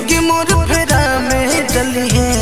जिंदगी मोर फेरा में डली है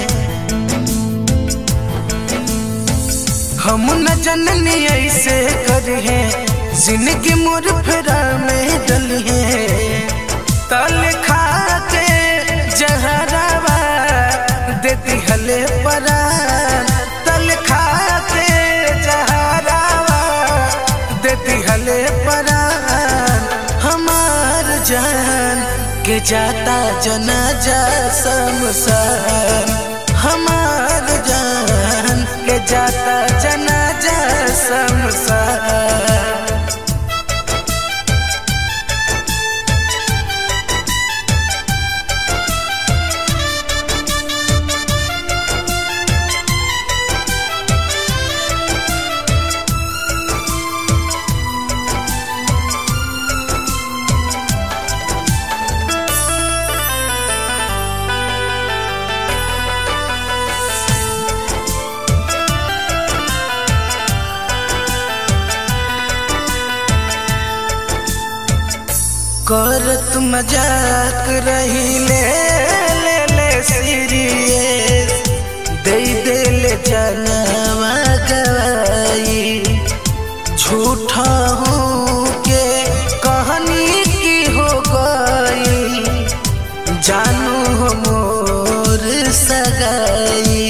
हम न जननी ऐसे कर है जिंदगी मोर फेरा में डली है तल खा के जहरावा देती हले परान तल खा के जहरावा देती हले परान हमार जान के जाता जनाजा शमशान हमार जान के जाता जनाजा शमशान करत मजाक रही ले ले ले सीरियस दे दे ले जनवा गवाई झूठा हूँ के कहानी की हो गई जानू हो मोर सगाई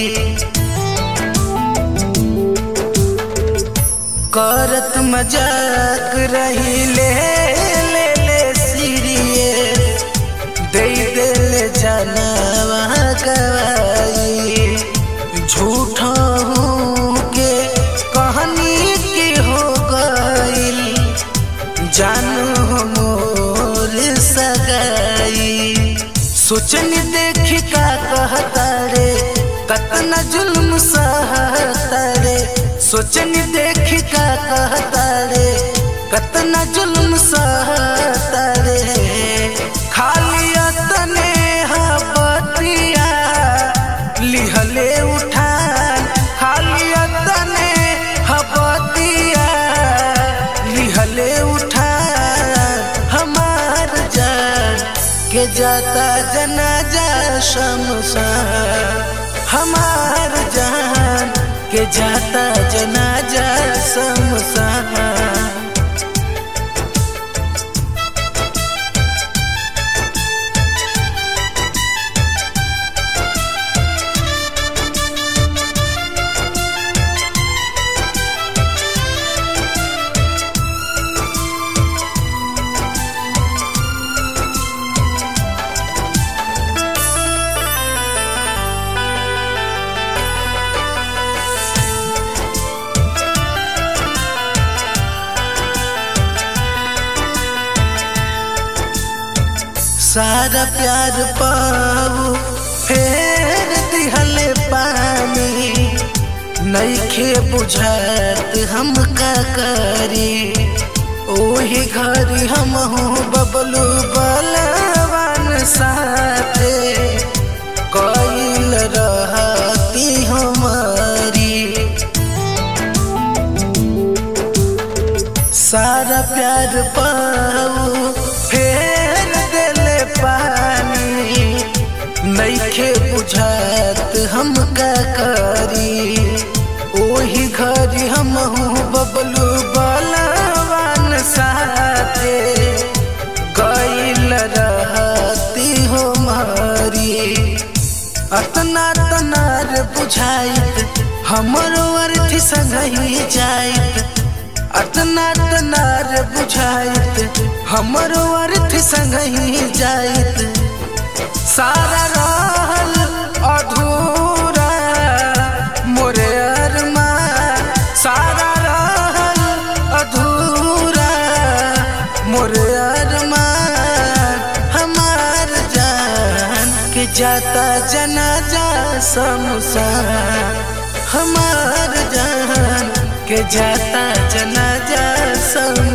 करत मजाक रही ले ले ले सीरियस दे दे ले जानवा गवाई झूठा हूँ के कहानी की हो गई जानू हो मोर सगाई सोचन देखी का कहता रे कतना जुल्म सहता रे सोचन देखी का कहता रे कतना जुल्म सहता रे खाली तने बतिया लिहले उठान खाली तने बतिया लिहले उठान हमार जान के जाता जनाजा शमशान हमार जान के जाता जनाजा शमशान सारा प्यार पाऊ फेर दिहले पानी नईखे बुझात हम का करी ओही घरी हम हूँ बबलू बलवान साथे कईल रहती हमारी सारा प्यार पाऊ फेर देले पानी नईखे बुझात हम का करी ओही घरी हम हूँ बबलू बलवान साथे गईल रहती हो मारी अतना तनार बुझाइत हमरो अर्थ संगही जाइत अतना तनार बुझाइत हमरो अर्थ संगही जाइत सारा रहल अधूरा मोरे अरमा सारा रहल अधूरा मोरे अरमा हमार जान के जाता जनाजा शमशान हमार जान के जाता जनाजा शमशान